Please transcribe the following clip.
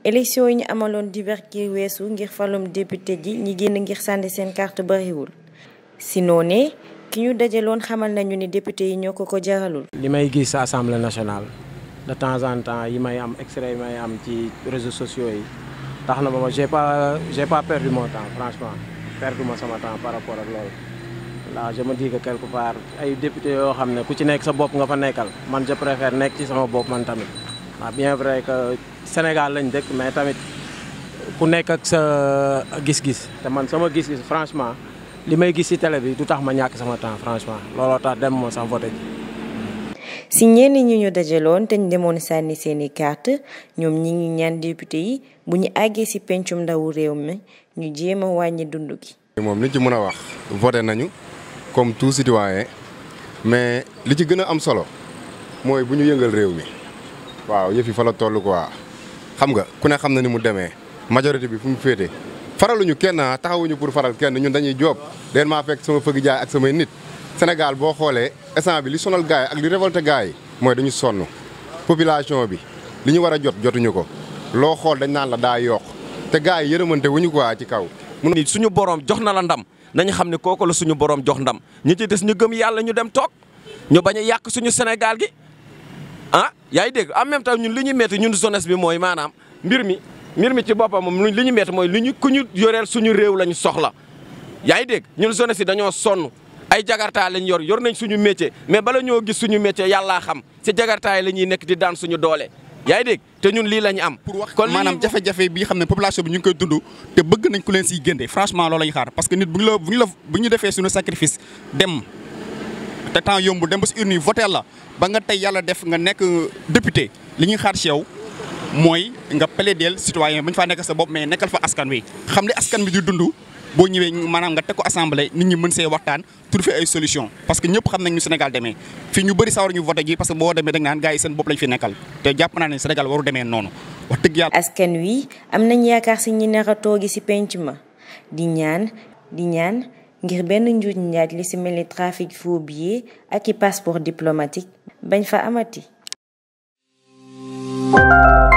élection yi ñu amaloon dibeer gi weesu ngir falum député ji ñi génn ngir sànni seen carte bariwul si noonee ki ñu dajaloon xamal nañu ni député yi ñoo ko ko jaralul. li may gis assemblée nationale de temps en temps yi may am extrait yi may am ci réseaux sociaux yi tax na ba ma j'ai pas j'ai pas perdu mon temps franchement perdu ma sama temps par rapport ak loolu. là je me dis que quelque part ay député yoo xam ne ku ci nekk sa bopp nga fa nekkal man je préfère nekk ci sama bopp man tamit waaw bien vrai que Sénégal lañ dëkk mais tamit ku nekk ak sa gis-gis te man sama gis-gis franchement li may gis ci télé bi du tax ma ñàkk sama temps franchement looloo tax dem moo sax voté ji. si ñenn ñi ñu dajaloon te ñu demoon sànni seeni carte ñoom ñi ngi ñaan député yi bu ñu àggee si pencum ndawu réew mi ñu jéem a wàññi dund gi. moom li ci mën a wax voté nañu. comme tout citoyen mais li ci gën a am solo mooy bu ñu yëngal réew mi waaw yëf yi fa la toll quoi xam nga ku ne xam na ni mu demee majorité bi fu mu féete faraluñu kenn taxawuñu pour faral kenn ñun dañuy joob leen maa fekk sama fëgg jaay ak samay nit Sénégal boo xoolee instant bi li sonal gars yi ak li révolté gars yi mooy dañu sonn population bi li ñu war a jot jotuñu ko loo xool dañ naan la daa yokk te gars yi yërëmante wuñu quoi ci kaw. ni suñu borom jox na la ndam. nañu xam ne kooku la suñu borom jox ndam ñi ci des ñu gëm yàlla ñu dem toog ñu bañ a yàq suñu Sénégal gi ah yaa ngi dégg en même temps ñun li ñu métti ñun jeunesse bi mooy maanaam mbir mi mbir mi ci boppam moom li ñu métti mooy li ñu ku ñu yoreel suñu réew lañu soxla yaa ngi dégg ñun jeunesse yi dañoo sonn ay jagartaay lañ yor yor nañ suñu métier mais bala ñoo gis suñu métier yàllaa xam si jagartaay la ñuy nekk di daan suñu doole yaa ngi dégg te ñun lii la ñu am. pour wax maanaam jafe-jafe bi xam ne population bi ñu ngi koy dund te bëgg nañ ku leen siy génne franchement loolu la ñu xaar parce que nit bu ñu la bu ñu la bu ñu defee suñu sacrifice dem te temps yombul dem ba si urne yi voté la ba nga tey yàlla def nga nekk député li ñuy xaar si yow mooy nga plaider citoyen bu ñu faa nekk sa bopp mais nekkal fa askan wi xam li askan bi di dund boo ñëwee maanaam nga teg ko assemblée nit ñi mën see waxtaan trouver ay solution parce que ñëpp xam nañ ñu Sénégal demee fii ñu bëri sawar ñu voté ji parce que boo demee da nga naan gars yi seen bopp lañ fi nekkal te jàpp naa ne Sénégal waru demee noonu wax dëgg yàlla. askan wi am nañ yaakaar si ñi nar a toogi si penc ma di ñaan di ñaan ngir benn njuuj njaaj li si mel ni trafic faux billets ak i passeport diplomatique bañ fa amati.